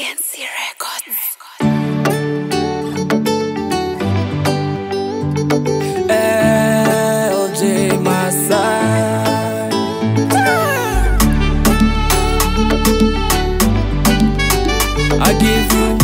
TNC Records. LJ Masai. I give you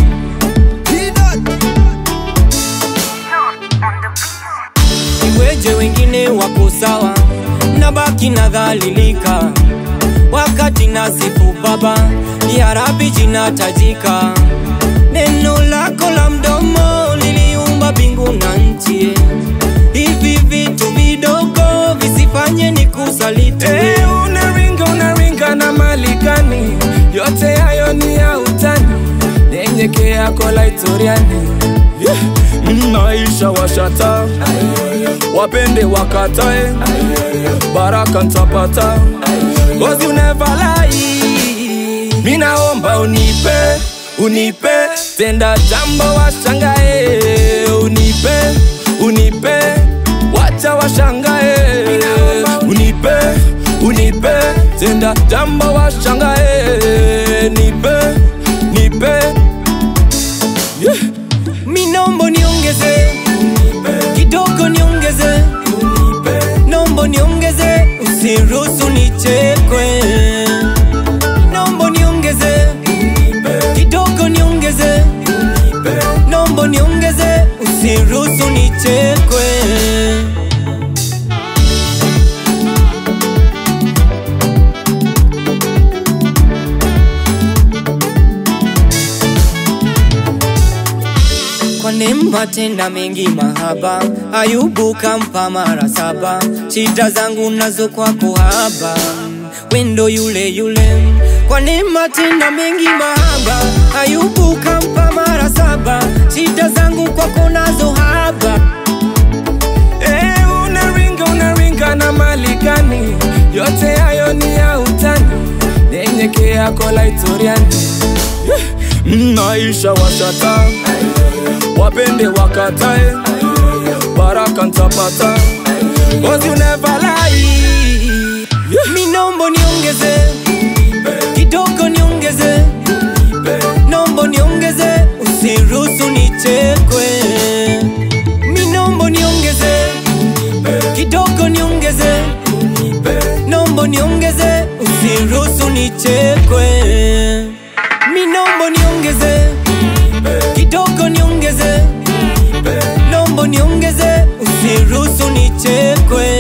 iweje wengine wako sawa na baki nadhalilika wakati nasifu baba ya rabi jinatajika neno lako la mdomo liliumba mbingu na nchi hivi vitu vidogo visifanye ni kusaliti Hey, unaringa unaringa na malikani yote hayo ni ya utani nyenyekea kola itoriani yeah. maisha washata wapende wakatae baraka ntapata Cause you never lie minaomba unipe unipe tenda jambo washangae unipe unipe wacha washangae unipe unipe tenda jambo washangae nipe nipe yeah. minombo niongeze kidogo niongeze nombo niongeze usiruhusu nichekwe nombo niongeze kidogo niongeze nombo niongeze usiruhusu nichekwe kwa neema tenda mengi mahaba ayubu kampa mara saba shida zangu nazo kwako haba wendo yule yule kwa neema tenda mengi mahaba ayubu kampa mara saba shida zangu kwako nazo haba Hey, unaringa unaringa na malikani yote hayo ni ya utani nyenyekea kola itoriani yeah. maisha washata wapende wakatae baraka ntapata Cause you never lie yeah. minombo niongeze kidogo niongeze nombo niongeze usiruhusu nichekwe minombo niongeze kidogo niongeze nombo niongeze usiruhusu nichekwe minombo niongeze kidogo niongeze nombo niongeze usiruhusu nichekwe